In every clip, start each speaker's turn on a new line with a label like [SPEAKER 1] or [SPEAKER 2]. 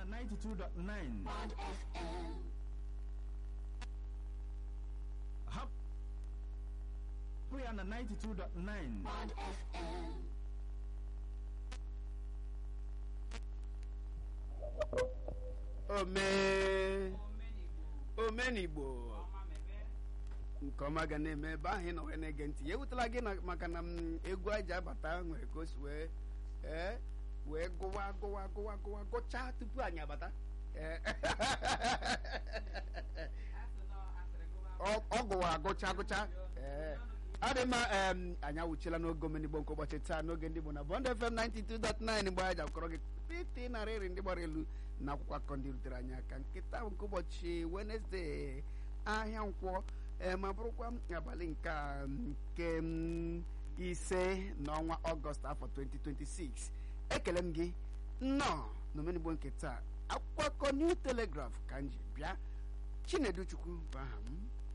[SPEAKER 1] 92.9
[SPEAKER 2] Bond FM.
[SPEAKER 1] hapụ ya na 92.9
[SPEAKER 2] Bond FM.
[SPEAKER 3] ome omenigbo nke ọma ga na-eme ebe ahụ ị nọ wee na-ege ntị ya ewutela gị na maka na m egwu aji abata nwere ka o si wee ee wee gụwa gụwa gụwa gụwa gụchaa tupu anyị abata Ee. Ọ- ọ gụwa agụcha agụcha ee adị mma em, anyị awụchiela n'oge omenigbo nke ụbọchị taa n'oge ndị Igbo na Bond FM 92.9 mgbe anyị ji akọrọ gị piti narị iri ndị gbara elu na akwụkwọ akụkọ ndị rutere anyị aka nkịta bụ nke ụbọchị Wednesday ahịa nkwọ ee, ma bụrụkwa abalị nke a, nke mm, ise n'ọnwa ọgọst afọ 2026 ekele m gị nnọọ n'omenigbo nke taa akwụkwọ akụkọ New Telegraph ka m ji bịa Chinedu Chukwu bụ aha m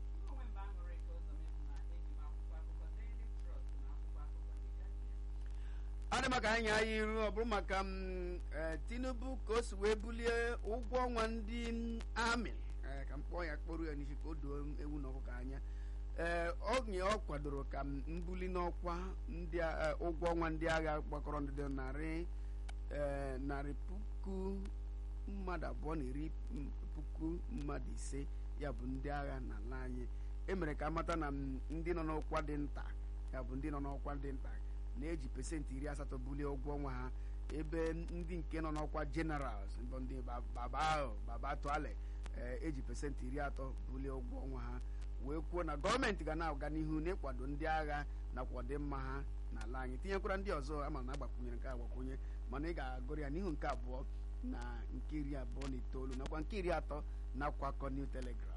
[SPEAKER 3] ọ dị maka anyị anya iru ọ bụrụ maka m eh, tinubu ka o si wee bulie ụgwọ ọnwa ndị m, amị eh, ka m kpọọ ya kpọrọ ya n'isi ka o doo ewu na ọkụkọ anya ee oge ọ kwadoro ka m mbuli n'ọkwa ndị a- eh, ụgwọ ọnwa ndị agha gbakọrọ ndị dị narị eh, narị puku mmadụ abụọ na iri m- puku mmadụ ise ya bụ ndị agha n'ala anyị emere ka amata na m, ndị nọ n'ọkwa dị nta ya bụ ndị nọ n'ọkwa dị nta na-eji pesentị iri asatọ bulie ụgwọ ọnwa ha ebe ndị nke nọ n'ọkwa generals bụ ndị ba- baba ahụ baba tuale eji pesentị iri atọ bulie ụgwọ ọnwa ha wee kwuo na gọọmenti ga na-aga n'ihu n'ịkwado ndị agha nakwa ọdịmma ha n'ala anyị tinyekwara ndị ọzọ ama na agbakwunyere nke agbakwunye mana ị ga-agụrụ ya n'ihu nke abụọ na nke iri abụọ na itoolu nakwa nke iri atọ na akwụkwọ akụkọ New Telegraph